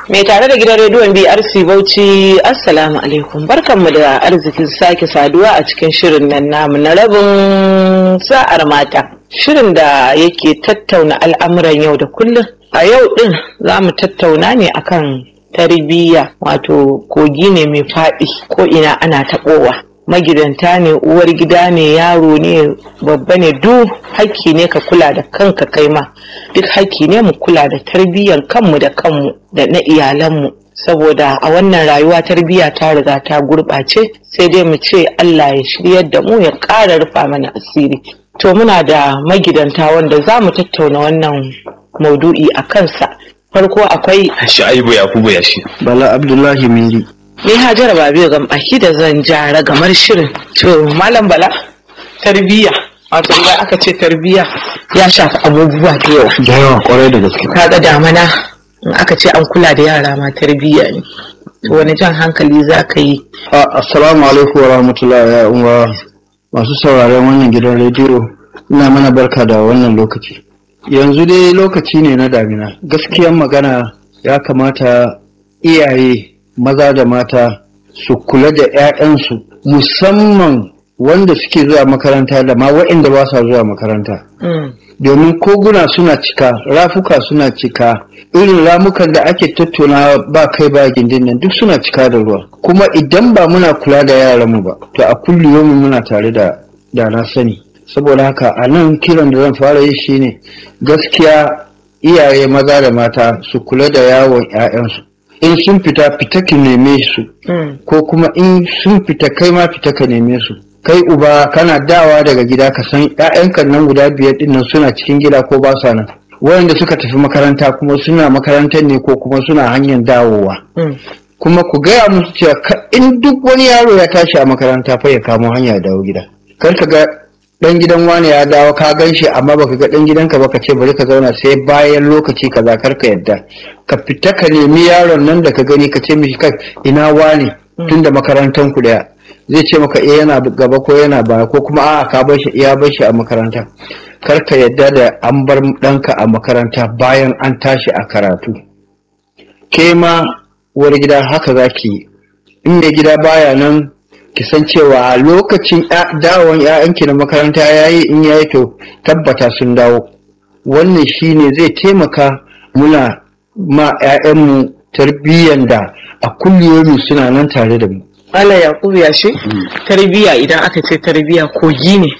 Mai tare da gidan rediyon BRC Bauchi Assalamu alaikum barkanmu da arzikin sake saduwa a cikin shirin nan namu na rabin sa'ar mata. Shirin da yake tattauna al'amuran yau da kullum. A yau din za mu tattauna ne akan tarbiyya wato kogi ne mai faɗi ko ina ana taɓowa. magidanta ne uwar gida ne yaro ne babba ne duk hakki ne ka kula da kanka kai ma duk hakki ne mu kula da tarbiyyar kanmu da kanmu da na iyalanmu saboda a wannan rayuwa tarbiyya ta riga ta gurɓace sai dai mu ce Allah ya shiryar da mu ya ƙara rufa mana asiri to muna da magidanta wanda za mu tattauna wannan maudu'i a kansa farko akwai Sha'ibu Yakubu Yashi. Bala Abdullahi Miri. ni hajara ba biyu ga baki da zan jara gamar shirin to malam bala tarbiyya wato idan aka ce tarbiyya ya shafi abubuwa da yawa Da yawa kwarai da gaske. kaga damana in aka ce an kula da yara ma tarbiyya ne to wani jan hankali za ka yi A- Assalamu alaikum wa rahmatullahi ya uwa masu sauraron wannan gidan rediyo. Ina mana barka da wannan lokaci. Yanzu dai lokaci ne na damina. Gaskiyan magana ya kamata iyaye maza da mata su kula da 'ya'yansu musamman wanda suke zuwa makaranta da ma waɗanda ba sa zuwa makaranta. Mm, domin koguna suna cika rafuka suna cika irin ramukan da ake tattauna ba kai ba gindin nan duk suna cika da ruwa kuma idan ba muna kula da yaranmu ba to a kulliyomi muna tare da da na sani saboda haka a nan kiran da zan fara yi shine gaskiya iyaye maza da mata su kula da yawon 'ya'yansu in sun fita fita ki neme su mm, ko kuma in sun fita kai ma fita ka neme su kai uba kana dawa daga gida ka san ƴaƴanka nan guda biyar din nan suna cikin gida ko ba sa nan wayanda suka tafi makaranta kuma suna makarantar ne ko kuma suna hanyar dawowa mm. kuma ku gaya musu cewa ka- in duk wani yaro ya tashi a makaranta fa ya kamo hanya ya dawo gida kar ka ga dan gidan wani ya dawo ka gan shi amma baka ga dan gidanka ba ka ce bari ka zauna sai bayan lokaci kaza kar ka yadda ka fita ka nemi yaron nan da ka gani ka ce mishi kai ina wani tunda makarantan ku daya zai ce maka eh yana gaba ko yana baya ko kuma a'a ka bar shi ya bar shi a makaranta kar ka yadda da an bar ɗanka a makaranta bayan an tashi a karatu ke ma uwar gida haka za ki yi in mai gida baya nan ki san cewa a lokacin ya- dawon 'ya'yanki na makaranta ya yi in ya yi to tabbata sun dawo wannan shine zai taimaka muna ma 'ya'yanmu tarbiyyar da a kulliyomi suna nan tare da mu Allah Yakubu ya shi tarbiyya idan aka ce tarbiyya kogi ne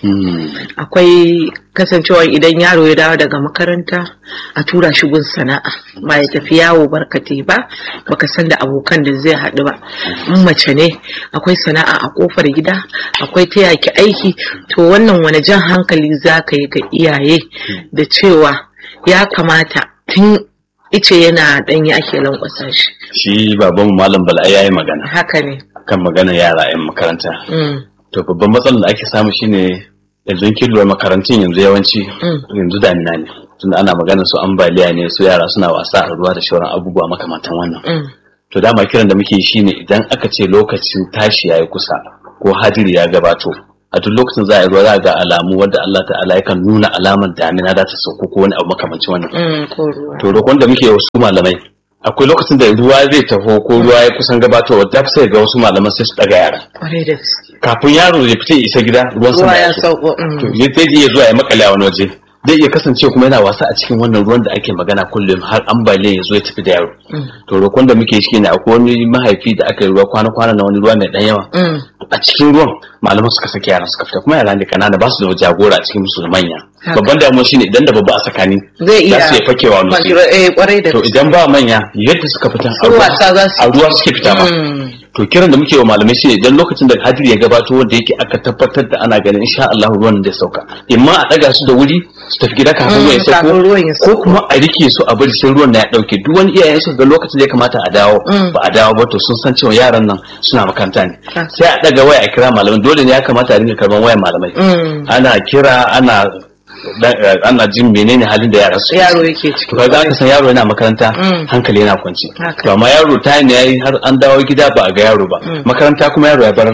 akwai kasancewa idan yaro ya dawo daga makaranta a tura shi gun sana'a ba ya tafi yawo barkate ba baka san da abokan da zai haɗu ba in mace ne akwai sana'a a kofar gida akwai ta yaki aiki to wannan wani jan hankali za ka yi ga iyaye da cewa ya kamata tun ice yana ɗanyi ake lankwasa shi Shi babanmu Malam Bala ya yi magana haka ne kan magana yara 'yan makaranta. Mm, To babban matsalar da ake samu shine yanzu kin lura makarantun yanzu yawanci Mm. yanzu damina ne. Tunda ana magana su ambaliya ne su yara suna wasa a ruwa da shauran abubuwa makamantan wannan. mm, To dama kiran da muke yi shine idan aka ce lokacin tashi ya yi kusa ko hadiri ya gabato a duk lokacin za a yi ruwa za a ga alamu wadda Allah ta'ala yakan nuna alamar damina za ta sauko ko wani abu makamancin wannan. mm, ko ruwa. to roƙon da muke wasu malamai akwai lokacin da ruwa zai taho ko ruwa ya kusan gabatowa da sai ga wasu malaman sai su daga yara Kwarai da gaske. kafin yaro ya fita ya isa gida ruwan sama Ruwa ya ya so sauko. mm. to ya zai iya zuwa ya makale a wani waje zai iya kasance kuma yana wasa a cikin wannan ruwan da ake magana kullum har ambaliya ya zo ya tafi da yaro Mm. to roƙon da muke shi ne akwai wani mahaifi da aka yi ruwa kwana-kwana na wani ruwa mai ɗan yawa Mm. a cikin ruwan malaman suka saki yaran suka fita kuma yara ne kanana ba su da jagora a cikin musu da manya Haka. babban damuwa shine idan da babba a tsakani Zai iya za su iya fakewa wani wuri. Kwanjiro- eh, kwarai da to gaske. idan ba manya yadda suka fita a Su ruwa- wasa za su a ruwa suke fita ba Mm. to kiran da muke wa malamai shi idan lokacin da hadiri ya gabato wanda yake aka tabbatar da ana ganin insha Allah ruwan da sauka imma a daga su da wuri su tafi gida kafin Mm, ruwan ya kafin sauko ruwan ya ko sauko. kuma a rike su a bari sai ruwan na ya dauke duk wani iyayen su ga lokacin da ya kamata a dawo Mm. ba a dawo ba to sun san cewa yaran nan suna makaranta ne Ah. sai a daga waya a kira malamai dole ne ya kamata a dinga karban wayan malamai Mm. ana kira ana da- ana jin menene halin da yaran su Yaro yake ciki. to kaga aka san yaro yana makaranta Mm. hankali yana kwanci Haka. to amma yaro ta ne yayi har an dawo gida ba a ga yaro ba Mm. makaranta kuma yaro ya bar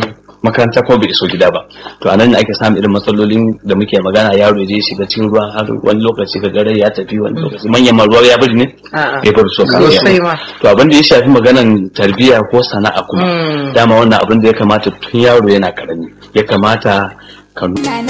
makaranta ko bai iso gida ba to anan ne ake samun irin matsalolin da muke magana yaro ya je shiga cikin ruwa har wani lokaci ka gare ya tafi wani lokaci manyan ma ruwa ya bari ne A'a. ya bari so Sosai ma. to abin da ya shafi maganan tarbiyya ko sana'a kuma Mm. dama wannan abin da ya kamata tun yaro yana karami ya kamata ka Na